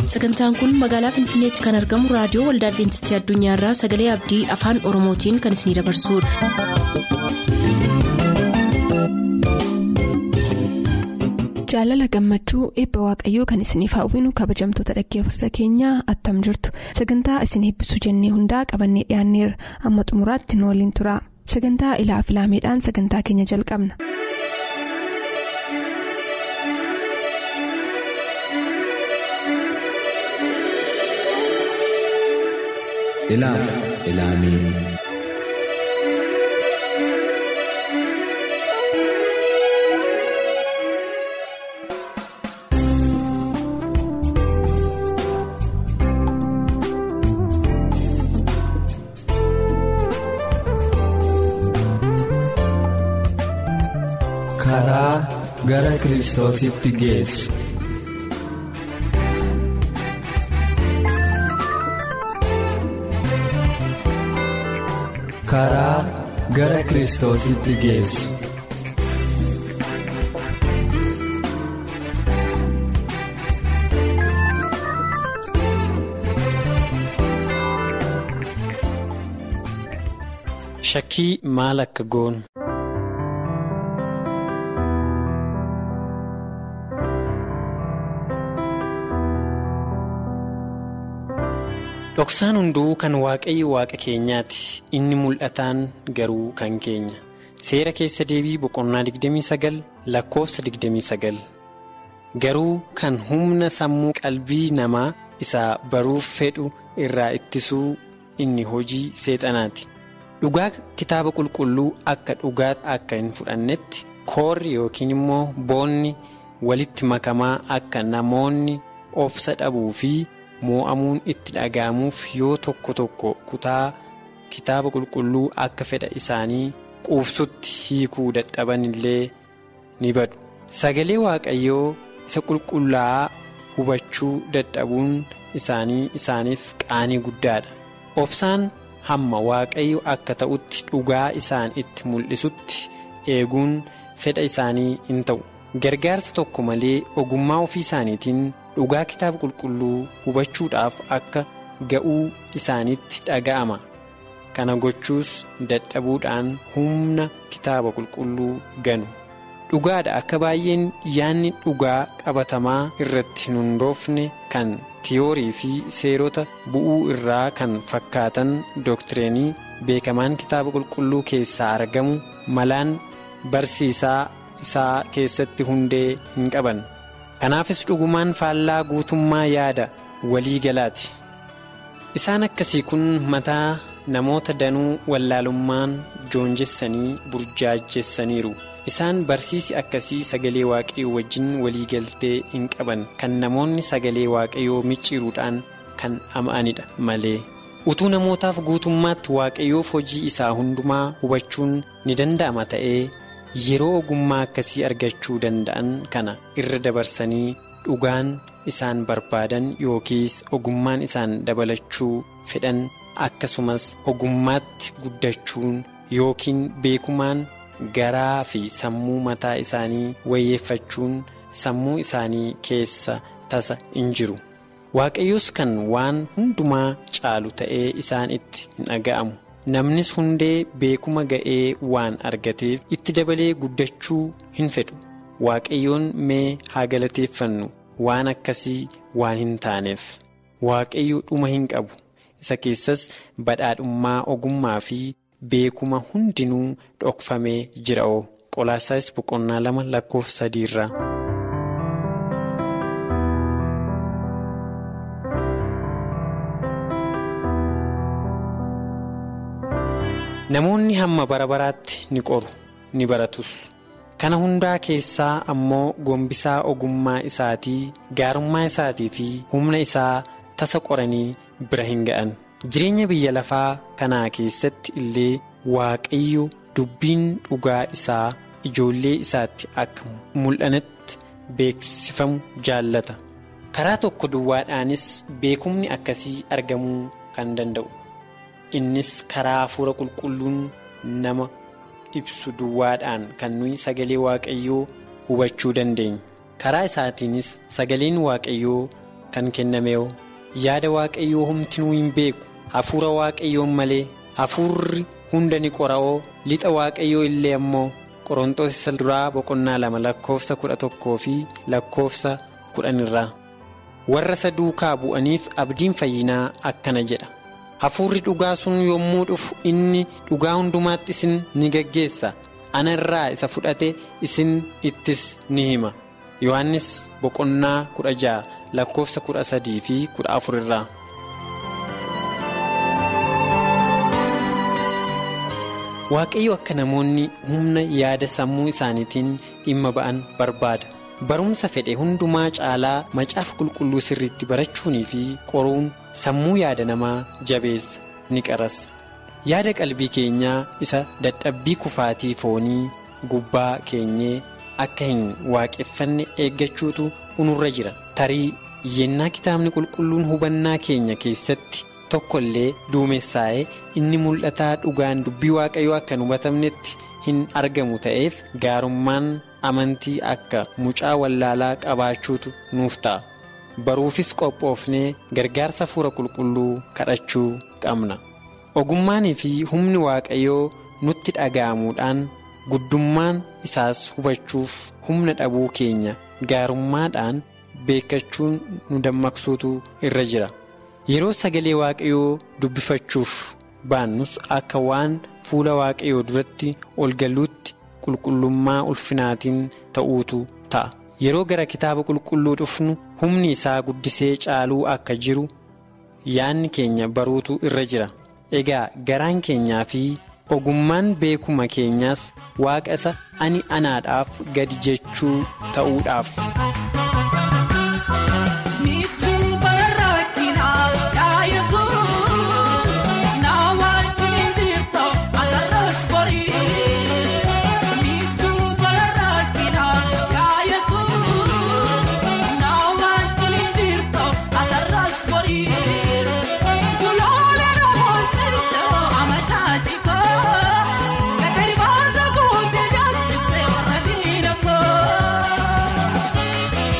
sagantaan kun magaalaa finfinneetti kan argamu raadiyoo waldaa adventistii addunyaarraa sagalee abdii afaan oromootiin kan isinidabarsudha. jaalala gammachuu eebba waaqayyoo kan isiniif hawwinu kabajamtoota dhaggeeffattoota keenyaa attam jirtu sagantaa isin eebbisuu jennee hundaa qabannee dhiyaanneerra amma xumuraatti nu waliin tura sagantaa ilaa filaameedhaan sagantaa keenya jalqabna. ilaaf ilaamee karaa gara kiristoositti geessu. karaa gara kiristoositti geessu. Shakkii maal akka goonu. Dhoksaan hunduu kan waaqayyo waaqa keenyaati inni mul'ataan garuu kan keenya seera keessa deebii boqonnaa 29 lakkoofsa 29 garuu kan humna sammuu qalbii namaa isaa baruuf fedhu irraa ittisuu inni hojii seexanaati dhugaa kitaaba qulqulluu akka dhugaatti akka hin fudhannetti koorri yookiin immoo boonni walitti makamaa akka namoonni obsa dhabuu fi. moo'amuun itti dhaga'amuuf yoo tokko tokko kutaa kitaaba qulqulluu akka fedha isaanii quubsutti hiikuu dadhaban illee ni badu sagalee waaqayyoo isa qulqullaa'aa hubachuu dadhabuun isaanii isaaniif qaanii guddaadha obsaan hamma waaqayyo akka ta'utti dhugaa isaan itti mul'isutti eeguun fedha isaanii hin ta'u gargaarsa tokko malee ogummaa ofii isaaniitiin. dhugaa kitaaba qulqulluu hubachuudhaaf akka ga'uu isaaniitti dhaga'ama kana gochuus dadhabuudhaan humna kitaaba qulqulluu ganu dhugaadha akka baay'een yaanni dhugaa qabatamaa irratti hin hundoofne kan tiyoorii fi seerota bu'uu irraa kan fakkaatan dooktireenii beekamaan kitaaba qulqulluu keessaa argamu malaan barsiisaa isaa keessatti hundee hin qaban. kanaafis dhugumaan faallaa guutummaa yaada walii galaati isaan akkasii kun mataa namoota danuu wallaalummaan joonjessanii burjaajessaniiru isaan barsiisi akkasii sagalee waaqayyoo wajjin walii galtee hin qaban kan namoonni sagalee waaqayyoo micciiruudhaan kan ama'anidha malee utuu namootaaf guutummaatti waaqayyoof hojii isaa hundumaa hubachuun ni danda'ama ta'ee. yeroo ogummaa akkasii argachuu danda'an kana irra dabarsanii dhugaan isaan barbaadan yookiis ogummaan isaan dabalachuu fedhan akkasumas ogummaatti guddachuun yookiin beekumaan garaa fi sammuu mataa isaanii wayyeeffachuun sammuu isaanii keessa tasa hin jiru waaqayyos kan waan hundumaa caalu ta'ee isaan itti hin dhaga'amu. namnis hundee beekuma ga'ee waan argateef itti dabalee guddachuu hin fedhu waaqayyoon mee haa galateeffannu waan akkasii waan hin taaneef waaqayyo dhuma hin qabu isa keessas badhaadhummaa ogummaa fi beekuma hundinuu dhokfamee jira oo qolaasaayis boqonnaa lama lakkoofsa sadiirraa. namoonni hamma bara baraatti ni qoru ni baratus kana hundaa keessaa ammoo gombisaa ogummaa isaatii gaarummaa isaatii fi humna isaa tasa qoranii bira hin ga'an jireenya biyya lafaa kanaa keessatti illee waaqayyo dubbiin dhugaa isaa ijoollee isaatti akka mul'anatti beeksifamu jaallata karaa tokko duwwaadhaanis beekumni akkasii argamuu kan danda'u. innis karaa hafuura qulqulluun nama ibsu duwwaadhaan kan nuyi sagalee waaqayyoo hubachuu dandeenya karaa isaatiinis sagaleen waaqayyoo kan kenname'oo yaada waaqayyoo humtinuu hin beeku hafuura waaqayyoon malee hafuurri hunda ni qora'oo lixa waaqayyoo illee ammoo qorontoos isa duraa boqonnaa lama lakkoofsa kudha tokkoo fi lakkoofsa kudhanirraa warra isa duukaa bu'aniif abdiin fayyinaa akkana jedha hafuurri dhugaa sun yommuu dhufu inni dhugaa hundumaatti isin ni gaggeessa ana irraa isa fudhate isin ittis ni hima yohannis boqonnaa kudha ja'a lakkoofsa kudha sadii fi kudha afur irraa. waaqayyo akka namoonni humna yaada sammuu isaaniitiin dhimma ba'an barbaada barumsa fedhe hundumaa caalaa macaafa qulqulluu sirriitti barachuunii fi qoruun sammuu yaada namaa jabeessa ni qaras yaada qalbii keenyaa isa dadhabbii kufaatii foonii gubbaa keenyee akka hin waaqeffanne eeggachuutu unurra jira tarii yennaa kitaabni qulqulluun hubannaa keenya keessatti. tokko illee duumessaa'ee inni mul'ataa dhugaan dubbii waaqayyoo akka hin hubatamnetti hin argamu ta'eef gaarummaan amantii akka mucaa wallaalaa qabaachuutu nuuf ta'a baruufis qophoofnee gargaarsa hafuura qulqulluu kadhachuu qabna ogummaanii fi humni waaqayyoo nutti dhaga'amuudhaan guddummaan isaas hubachuuf humna dhabuu keenya gaarummaadhaan beekachuun nu dammaqsuutu irra jira. yeroo sagalee waaqayyoo dubbifachuuf baannus akka waan fuula waaqayyoo duratti ol galuutti qulqullummaa ulfinaatiin ta'uutu ta'a yeroo gara kitaaba qulqulluu dhufnu humni isaa guddisee caaluu akka jiru yaanni keenya baruutu irra jira egaa garaan keenyaa fi ogummaan beekuma keenyaas waaqa isa ani anaadhaaf gadi jechuu ta'uudhaaf. Kun.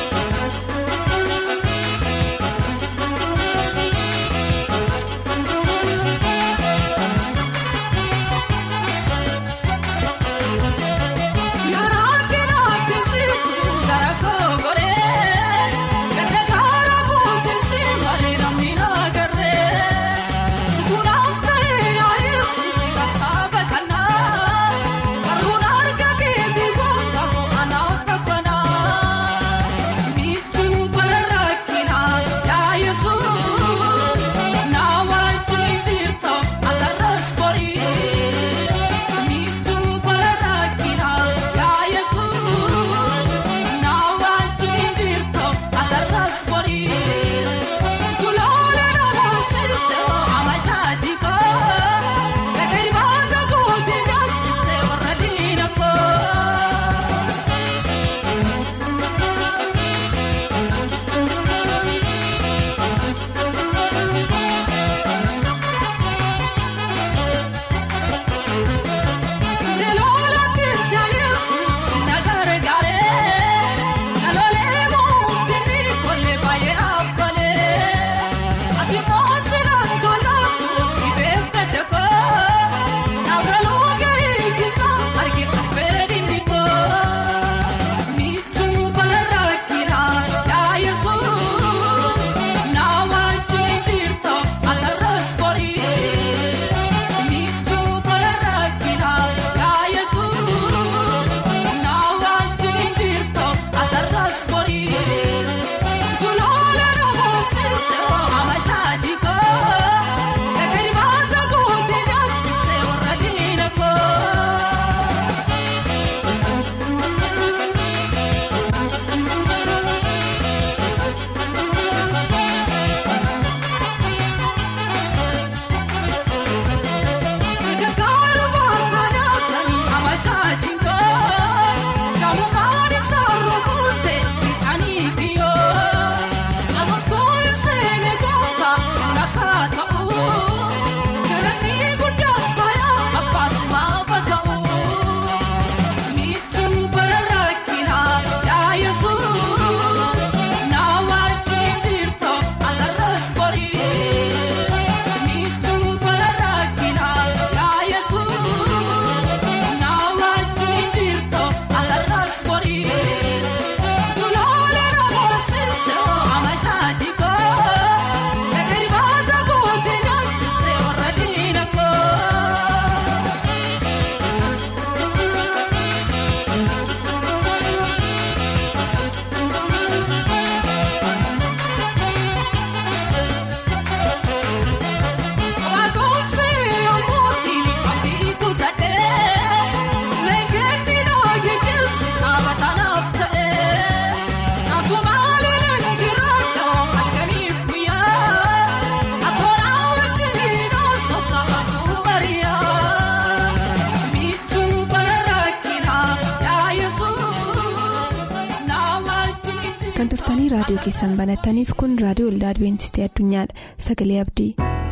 turtanii raadiyoo keessan banattaniif kun raadiyoo waldaa adibeentistii addunyaadha sagalee abdii.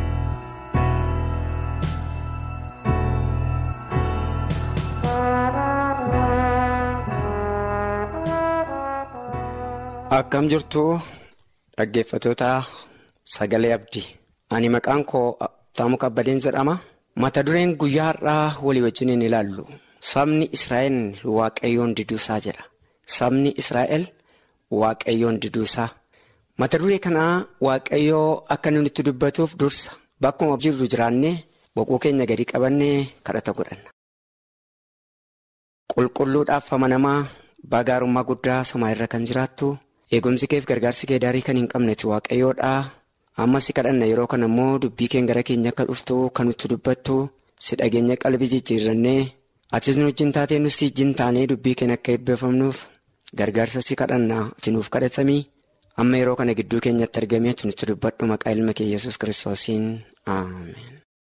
akkam jirtu dhaggeeffatoota sagalee abdii ani maqaan koo Taamuu Kabbadeen jedhama mata dureen guyyaa har'aa walii wajjin hin ilaallu sabni israa'el waaqayyoon diduusaa jedha sabni israa'el waaqayyoon diduusaa mata duree kanaa waaqayyoo akka nuti itti dubbatuuf dursa bakkuma jirru jiraannee boquu keenya gadi qabannee kadhata godhanna. qulqulluudhaaf amanamaa baagaarummaa guddaa samaa irra kan jiraattu eegumsi keef gargaarsi kee daarii kan hin qabnetti waaqayyoodhaa amma si kadhanna yeroo kana immoo dubbii keen gara keenya akka dhuftu kan nutti dubbattu si dhageenya qalbii jijjiirrannee atis nu wajjin taatee nus si wajjin taanee dubbii keen akka eebbifamnuuf gargaarsa si kadhanna ati nuuf kadhatamii amma yeroo kana gidduu keenyatti argamee ati nutti dubbadhu maqaa ilma kee yesus kiristoosiin ameen.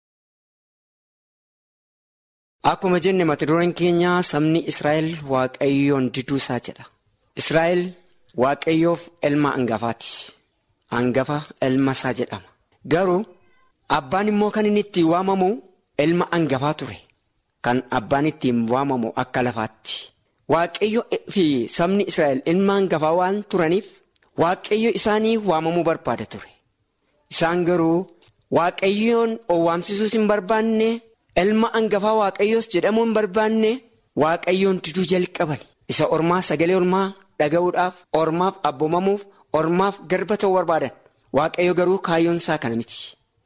Akkuma jenne mata dureen keenya sabni Israa'el waaqayyoon diduusaa jedha. Israa'el waaqayyoof ilma hangafaati. Hangafa ilma isaa jedhama. Garuu abbaan immoo kan inni ittiin waamamu ilma hangafaa ture. Kan abbaan ittiin waamamu akka lafaatti. Waaqayyo fi sabni Israa'el ilma hangafaa waan turaniif waaqayyo isaanii waamamuu barbaada ture. Isaan garuu waaqayyoon owwaamsisuus hin barbaanne. ilma hangafaa waaqayyoos jedhamuu hin barbaanne waaqayyoon diduu jalqaban isa ormaa sagalee ormaa dhaga'uudhaaf ormaaf abboomamuuf ormaaf garba ta'uu barbaadan waaqayyo garuu kaayyoon isaa kana miti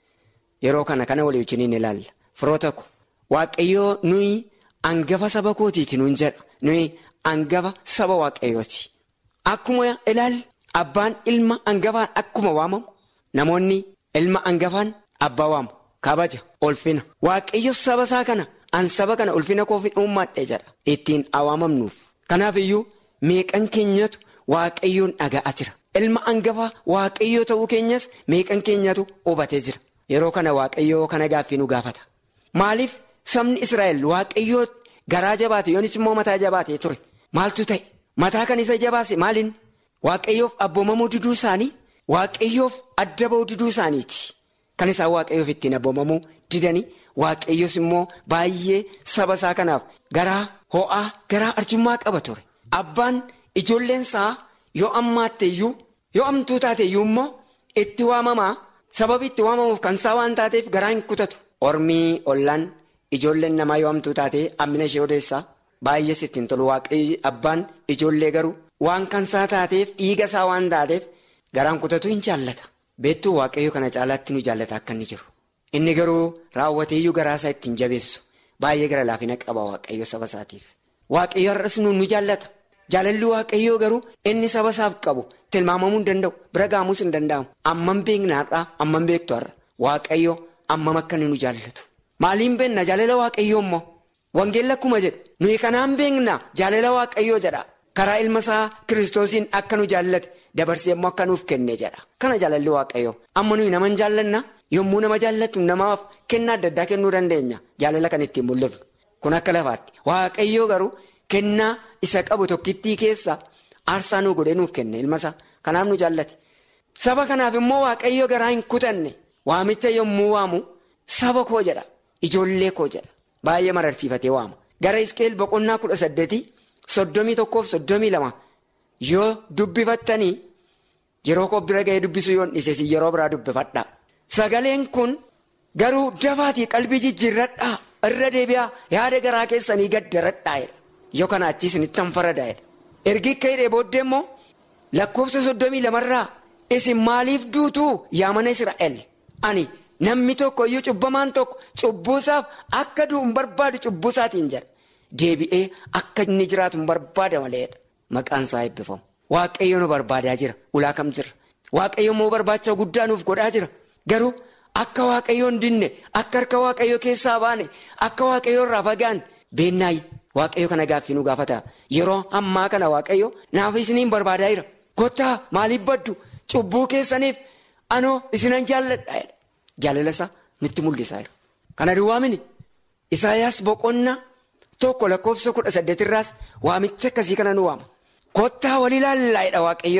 yeroo kana kana walii wajjin ni ilaalla firoota ko waaqayyoo nuyi hangafa saba kootiiti nuun jedha nuyi hangafa saba waaqayyooti akkuma ilaalla abbaan ilma hangafaan akkuma waamamu namoonni ilma hangafaan abbaa waamu. kabaja ulfina waaqayyo saba isaa kana an saba kana ulfina koofin uummadhe jedha ittiin waamamnuuf kanaaf iyyuu meeqan keenyatu waaqayyoon dhaga'aa jira ilma hangafaa waaqayyoo ta'uu keenyas meeqan keenyatu hubatee jira yeroo kana waaqayyoo kana gaaffii nu gaafata maaliif sabni israa'el waaqayyoo garaa jabaate yoonis immoo mataa jabaatee ture maaltu ta'e mataa kan isa jabaase maaliin waaqayyoof abboomamuu diduu isaanii waaqayyoof adda ba'uu diduu isaaniiti. Kan isaan waaqayyoof ittiin abboomamuu didanii waaqayyoos immoo baay'ee saba isaa kanaaf garaa ho'aa garaa arjummaa qaba ture. Abbaan ijoolleen isaa yoo ammaatteeyyuu yoo amtuu taateeyyuu immoo itti waamamaa sababi itti waamamuuf kan isaa waan taateef garaa hin kutatu. Ormii ollaan ijoolleen namaa yoo amtuu taatee hammina ishee odeessaa baay'ees ittiin tolu waaqayyo abbaan ijoollee garuu waan kan isaa taateef dhiiga isaa waan taateef garaan kutatu hin jaallata. beettuu waaqayyo kana caalaatti nu jaallata akka inni jiru inni garuu raawwateeyyuu garaa isaa ittiin jabeessu baay'ee gara laafina qaba waaqayyo saba isaatiif waaqayyo har'as nu nu jaallata jaalalli waaqayyoo garuu inni saba isaaf qabu tilmaamamuu hin danda'u bira gaamuus hin danda'amu ammam beekna har'aa ammam beektu har'a waaqayyo ammam akka inni nu jaallatu maaliin beekna jaalala waaqayyoo immoo wangeelli akkuma jedhu nuyi kanaan beekna jaalala waaqayyoo jedha karaa ilma isaa kiristoosiin akka nu jaallate. Dabarsee immoo akka nuuf kenne jedha kana jaalalli waaqayyoo amma nuyi nama hin jaallanna yommuu nama jaallatu namaaf kennaa adda addaa kennuu dandeenya jaalala kan ittiin mul'ifnu kun akka lafaatti waaqayyoo garuu kennaa isa qabu tokkittii keessa aarsaa nuu godhee nuuf kenne ilma isaa kanaaf nu jaallate saba kanaaf immoo waaqayyoo garaa hin kutanne waamicha yommuu waamu saba koo jedha ijoollee koo jedha baay'ee mararsiifatee waama gara iskeel boqonnaa kudha saddeetii soddomii tokkoof soddomii lama. Yoo dubbifattanii yeroo koo bira ga'ee dubbisuu yoon dhiise yeroo biraa dubbifadhaa. Sagaleen kun garuu dafaatii qalbii jijjiirradhaa irra deebi'aa yaada garaa keessanii gaddaradhaa jedha. Yoo kana achii isinitti hanfaradaa jedha. Ergi akka hidhee booddee immoo lakkoofsa soddomii lamarraa isin maaliif duutuu yaa mana Israa'el ani namni tokko iyyuu cubbamaan tokko cubbuusaaf akka du'u hin barbaadu cubbuusaatiin jedha. Deebi'ee akka inni jiraatu hin barbaada maleedha. Maqaan isaa eebbifamu. Waaqayyo nu barbaadaa jira. Ulaa kam jira? Waaqayyo immoo barbaacha guddaa nuuf godhaa jira. Garuu akka waaqayyo hin dinne, akka harka waaqayyo keessaa baane, akka waaqayyo irraa fagaan beennaayi. Waaqayyo kana gaaffii nu gaafata. Yeroo ammaa kana waaqayyo naaf isiniin barbaadaa jira. Kottaa maaliif baddu? Cubbuu keessaniif anoo isinan jaalladha. Jaalala isaa nutti mul'isaa jira. Kana duwwaa mini Isaayyaas boqonnaa tokko lakkoofsa kudha saddeetirraas waamicha akkasii kana nu waama. Kottaa wal ilaallaa jedha waaqayyo jedha.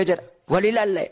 wal ilaalla.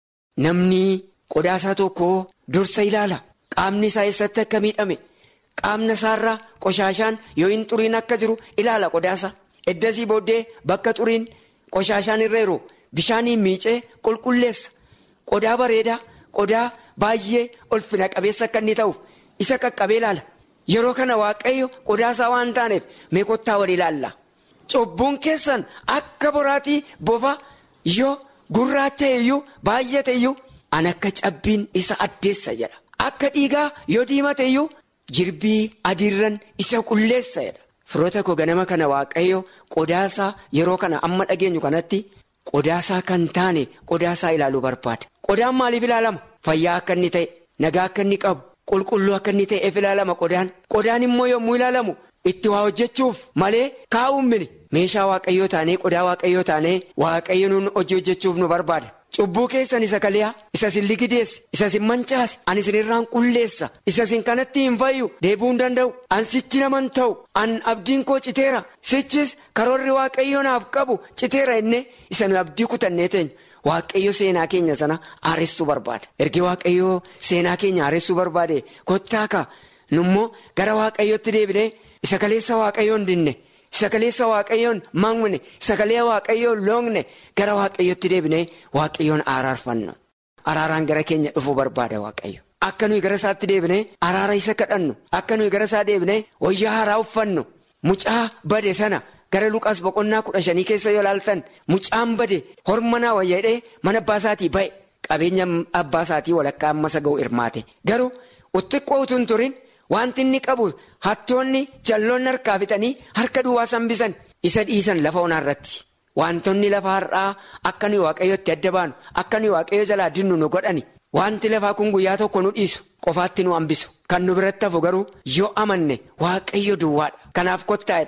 Namni qodaasaa tokko dursa ilaala. Qaamni isaa eessatti akka miidhame qaamna isaarraa qoshaashaan yoo hin xuriin akka jiru ilaala qodaasa. Eddasii booddee bakka xuriin qoshaashaan irra jiru bishaaniin miicee qulqulleessa. Qodaa bareedaa qodaa baay'ee ulfina qabeessa akka inni ta'uuf isa qaqqabee ilaala. Yeroo kana waaqayyo qodaasaa waan taaneef mee kottaa wal ilaalla. Cubbuun keessan akka boraatii bofa yoo gurraacha iyyuu baay'ate iyyuu an akka cabbiin isa addeessa jedha. Akka dhiigaa yoo diimate iyyuu jirbii adiirran isa qulleessa jedha. Firoota koo ganama kana waaqayyo qodaasaa yeroo kana amma dhageenyu kanatti qodaasaa kan taane qodaasaa ilaaluu barbaada. Qodaan maaliif ilaalama? Fayyaa akka inni ta'e, nagaa akka inni qabu, qulqulluu akka inni ta'eef ilaalama qodaan. Qodaan immoo yommuu ilaalamu itti waa hojjechuuf malee kaa'uun mini. Meeshaa waaqayyoo taanee qodaa waaqayyoo taanee waaqayyo nuun hojii hojjechuuf nu barbaada. Cubbuu keessan isa kaliyaa isa sin ligideesse isa sin mancaase ani isinirraan qulleessa isa sin kanatti hin fayyu deebuu hin danda'u an sichi naman ta'u an abdiin koo citeera sichis karoorri waaqayyo naaf qabu citeera innee isa nu abdii kutannee teenyu waaqayyo seenaa keenya sana haaressuu barbaada ergi waaqayyo seenaa keenya haaressuu barbaade kottaa ka nummoo gara waaqayyotti deebinee isa kaleessa waaqayyo hin dinne. Sakaleessa waaqayyoon maqne sagalee waaqayyoon loongne gara waaqayyotti deebinee waaqayyoon araarfannu. Araaraan gara keenya dhufuu barbaada waaqayyo. Akka nuyi gara isaatti deebinee araara isa kadhannu akka nuyi gara isaa deebinee wayyaa haaraa uffannu mucaa bade sana gara luqaas boqonnaa kudha shanii keessa yoo ilaaltan mucaan bade hormanaa wayyaadhee mana abbaa isaatii ba'e qabeenya abbaa isaatii walakkaa ammasa ga'u hirmaate garuu xiqqoo utuu hin turin. Wanti inni qabu hattoonni jalloonni harkaa fixanii harka duwwaa sambisan isa dhiisan lafa onaa irratti. Wantoonni lafa har'aa akka nuyi waaqayyotti adda baanu akka nuyi waaqayyo jalaa dinnu nu godhani. Wanti lafaa kun guyyaa tokko nu dhiisu qofaatti nu hambisu. Kan nu biratti hafu garuu yoo amanne waaqayyo duwwaadha. Kanaaf kottaa'edha.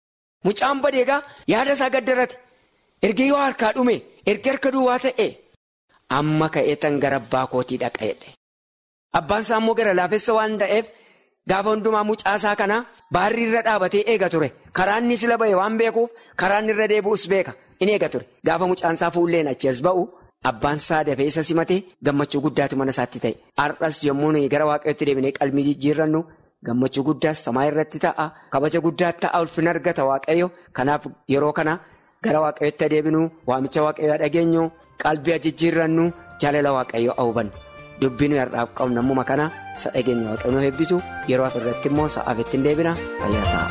Mucaan badeegaa yaada isaa gaddarrate. Erga yoo harkaa dhume erga harka duwwaa ta'e amma ka'ee tan gara abbaa kootii dhaqa'edha. Abbaan isaa immoo gara laafessa waan ta'eef. Gaafa hundumaa mucaasaa kana baarri irra dhaabatee eega ture. Karaan inni sila ba'e waan beekuuf karaan irra deebi'us beeka. Inni eega ture. Gaafa mucaansaa fuulleen achi as ba'u abbaan isaa dafee isa simatee gammachuu guddaatu mana isaatti ta'e. Har'as yommuu nuyi gara waaqayyootti deebinee qalbii jijjiirrannu gammachuu guddaas samaa irratti ta'a. Kabaja guddaa ta'a ulfina argata waaqayyo. Kanaaf yeroo kana gara waaqayyootti deebinu waamicha waaqayyoo dhageenyu qalbii jijjiirrannu jaalala waaqayyoo hubannu. Dubbiin har'aaf qabnu nammuma kana isa dhageenya waaqayyoon eebbisu yeroo hafe irratti immoo sa'aaf ittiin deebina fayyaa ta'a.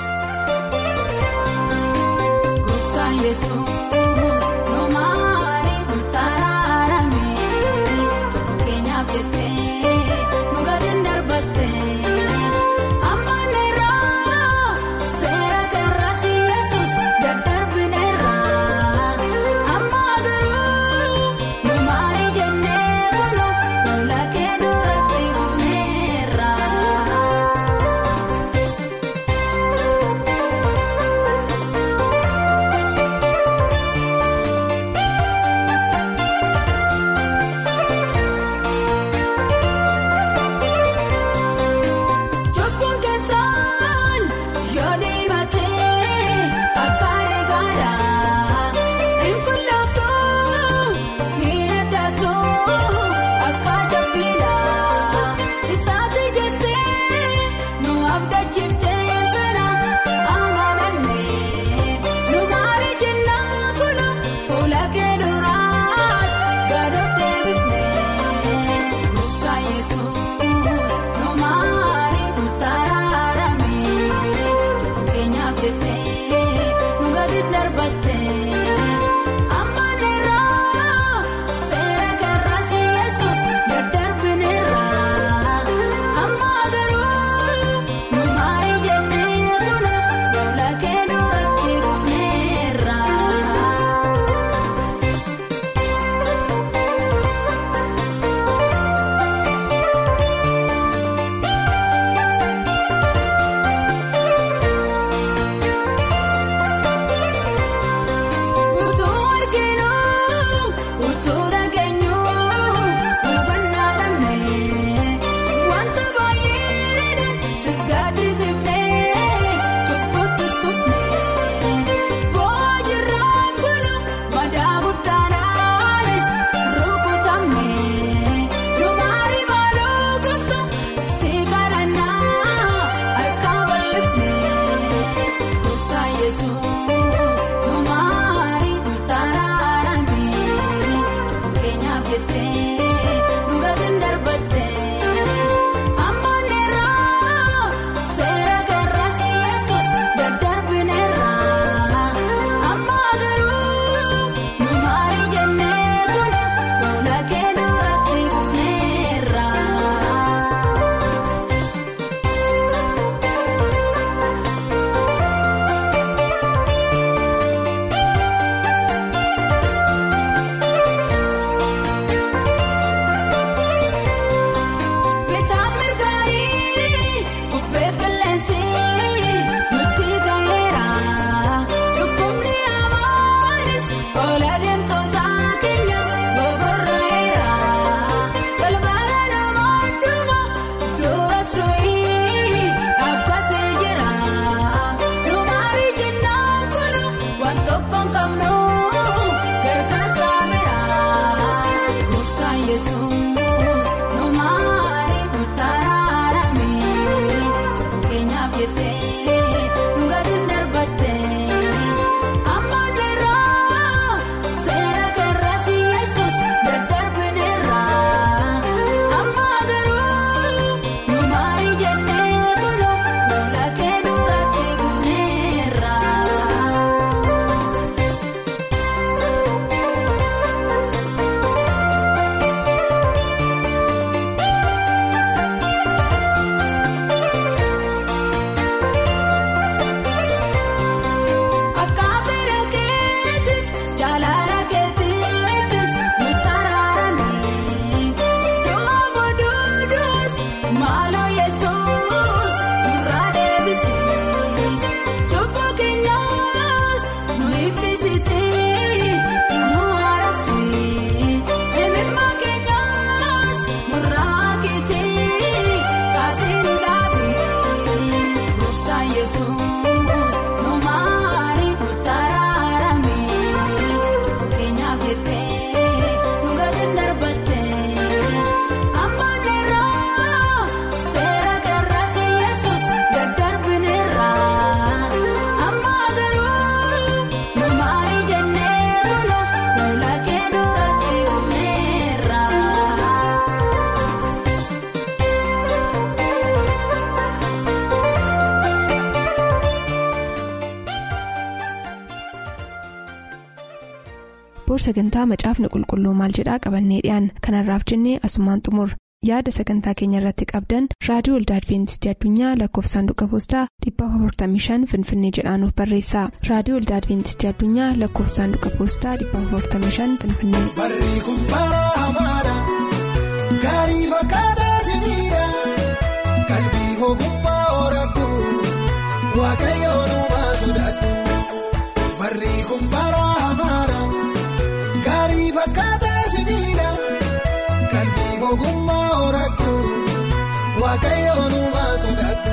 booda sagantaa macaafni qulqulluu maal jedhaa qabannee dhiyaan kanarraaf jennee asumaan xumur yaada sagantaa keenya irratti qabdan raadiyoo waldaa adventistii addunyaa lakkoofsa saanduqa poostaa 455 finfinnee jedhaanuf barreessa raadiyoo waldaa adventistii addunyaa lakkoofsa saanduqa poostaa 455 finfinnee. Barri kun bara hamaadha gaarii fakkaataa simiidha qalbii ogummaa horadhu waaqayyoon uumaa sodaadhu barri kun bara hamaadha gaarii fakkaataa simiidha qalbii ogummaa horadhu waaqayyoon uumaa sodaadhu.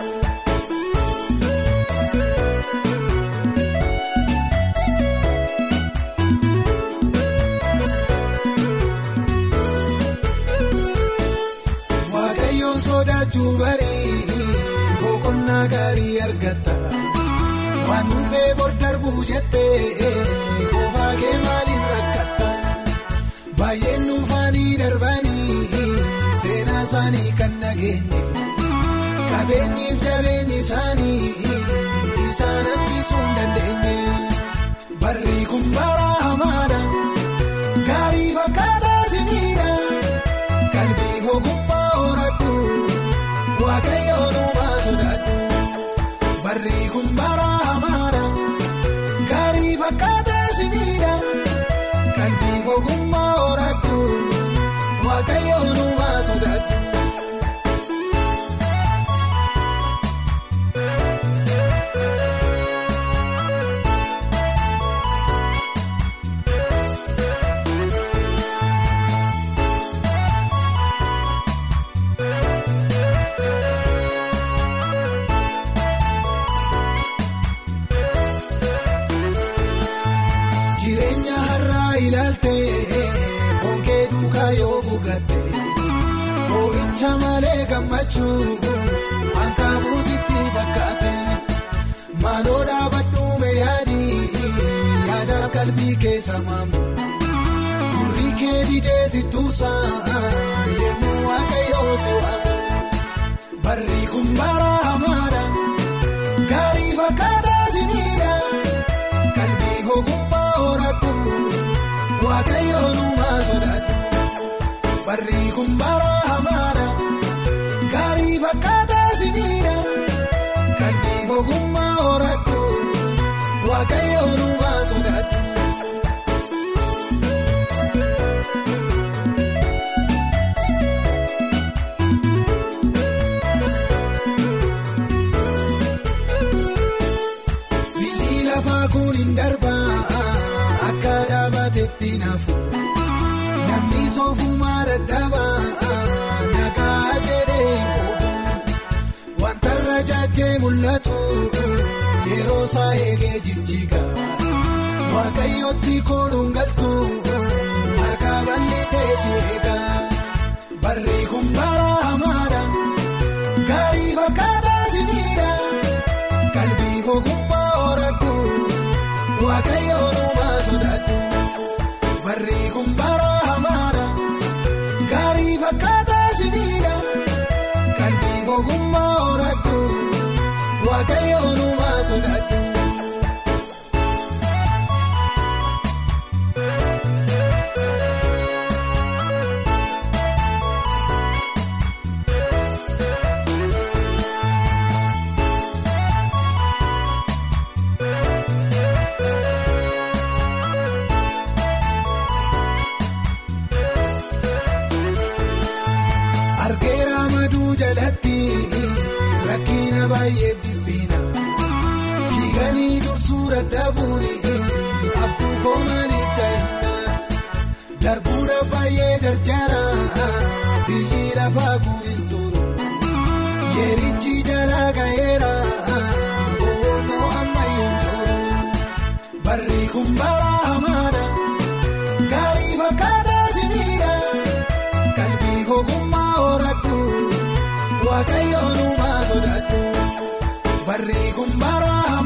Waaqayyoon sodaachuu barii boqonnaa gaarii argata waan dhufee bor darbuu jettee boobaa kee maaliin rakkata baay'een nuufaanii darbanii seenaa isaanii kan nageenye qabeenyiif jabeenyi isaanii isaan hambisuu hin dandeenye barri kun bara hamaadha gaarii fakkaataa simiidha. Kalbii ogummaa horadhu waaqayyoon uumaa sodaadhu barri kun bara hamaadha gaarii fakkaataa simiidha kalbii ogummaa horadhu waaqayyoon uumaa sodaadhu. Jireenya har'aa ilaaltee bonkee duukaa yoo buugatte boo'icha malee gammachuu waan kaabuusitti fakkaate maaloo dhaabadhuume yaadii yaadaaf qalbii keessa maamu gurri kee didee si tuusaa yemmuu waaqayyoo si waamu barri kun bara hamaadha gaarii fakkaataa si miidha. Kalbii ogummaa horadhu waaqayyoon uumaa sodaadhu barri kun bara hamaadha gaarii fakkaataa simiidha kalbii ogummaa horadhu waaqayyoon uumaa sodaadhu. Biyyi lafaa kun hin darbaa akka dhaabatetti naafu namni soofumaa dadhabaa nagaa jedhee hin quufu wanta irra jaajee mul'atu yeroo isaa eegee jijjiiga waaqayyootti koonuun galtu harka bal'isee si eega barri kun bara hamaadha gaarii fakkaataa si miidha. Kalbii ogummaa horadhu waaqayyoon uumaa sodaadhu barri kun bara hamaadha gaarii fakkaataa simiidha kalbii ogummaa horadhu waaqayyoon uumaa sodaadhu. Argeera maduu jalatti rakkina baay'ee dhibbina fiiganii dursuu dadhabuun abbuu koomaniif ta'inna darbuudha baay'ee jarjara biyyi lafaa guurin turu yeerichi jalaa ga'eera boonoo ammayyoon jiru barri kun bara hamaadha gaarii fakkaataa simiidha. Kalbii ogummaa horadhu waaqayyoon uumaa sodaadhu barri kun bara